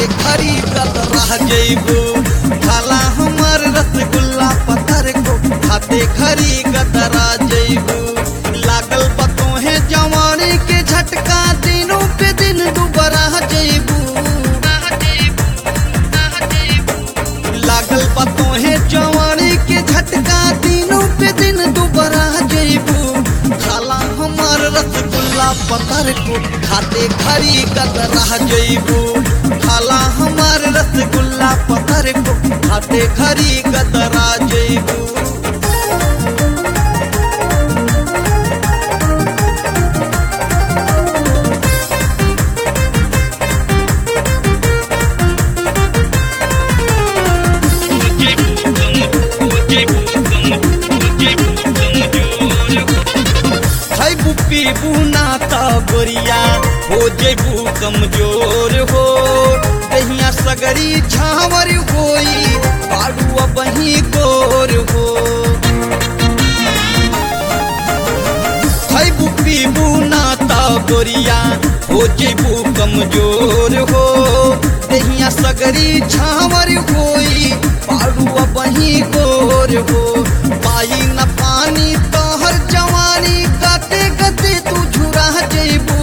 खाते खरी गत रह जइबू खाला हमर रसगुल्ला पत्थर को खाते खरी गत रह जइबू लागल पतो है जवानी के झटका दिनों पे दिन दुबरा जइबू लागल पतो है जवानी के झटका दिनों पे दिन दुबरा जइबू खाला हमार रसगुल्ला पतर को खाते खरी गत रह जइबू खाला हमार रसगुल्ला पतर को खाते खरी गत रह जइबू खैबू पीबू ना त गोरिया हो जेबू कमजोर हो दहिया सगरी झावर होई पाड़ू बही गोर हो खैबू पीबू ना त गोरिया हो जेबू कमजोर हो दहिया सगरी झावर होई पाड़ू बही गोर हो पाई न पानी तोहर जवानी गते गते तू झुरा जेबू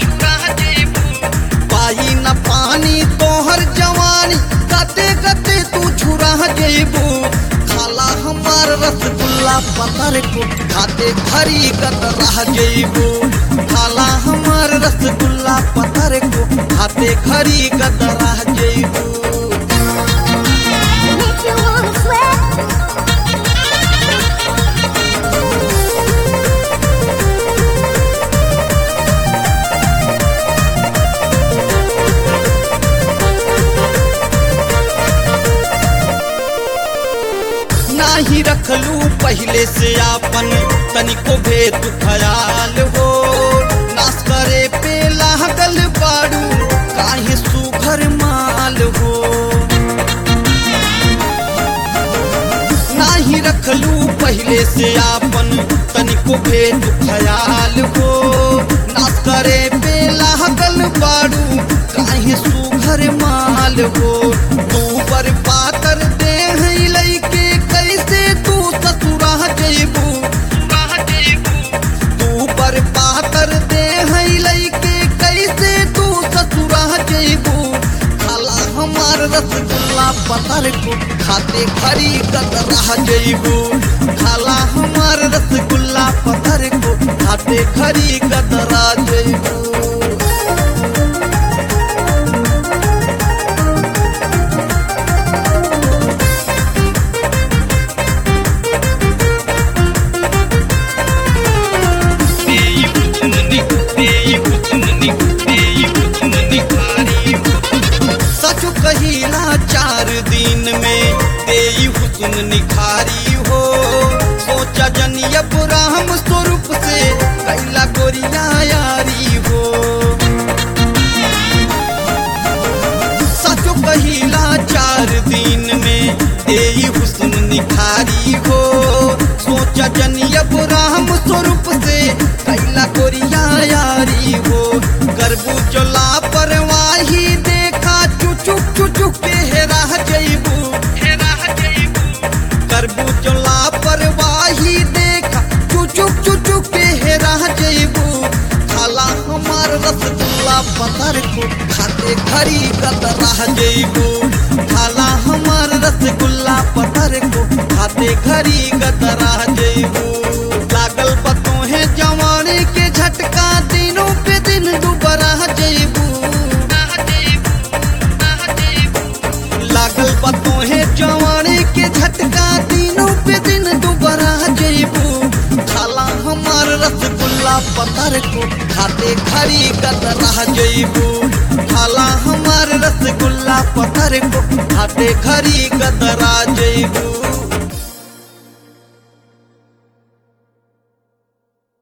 पाई न पानी तोहर जवानी गते गते तू झुरा जेबू खाला हमार रसगुल्ला पतर को खाते खरी गत रह जेबू खाला हमार रसगुल्ला पतर को खाते खरी गत रह जेबू Make you wanna sweat. नाही रखलू पहले से आपन तनिको भेद ख्याल हो नाश करे पे लागल बाड़ू काहे सुघर माल हो नाही रखलू पहले से आपन तनिको भेद ख्याल हो नाश करे पे लागल बाड़ू काहे सुघर माल हो तू पर पातर देह लैके कैसे तू ससुरा जइबू तू पर पातर देह लैके कैसे तू ससुरा जइबू खाला हमार रसगुल्ला पतर को खाते खरी गत रह जइबू खाला हमार रसगुल्ला पतर को खाते खरी गत रह जइबू सच कहिला चार दिन में तेई हुस्न निखारी हो सोचा जनिया राम स्वरूप से कैला गोरिया यारी हो सच कहिला चार दिन में तेई हुस्न निखारी हो सोचा जनिया राम स्वरूप से कैला गोरिया यारी हो करबू चला परवाही देखा चुचुक चुचुक के हेरा जइबू करबू चला परवाही देखा चुचुक चुचुक के हेरा जइबू खाला हमार रसगुल्ला पतर को खाते खरी गत रह जइबू खाला हमार रसगुल्ला पतर को खाते खरी गत रह जइबू लागल पतो है जवानी के झटका दिनों पे दिन दुबरा जइबू लागल पतो है जवानी के झटका दिनों पे दिन दुबरा जइबू खाला हमार रसगुल्ला पतर को खाते खरी गत रह जइबू खाला हमार रसगुल्ला पतर को खाते खरी गत रह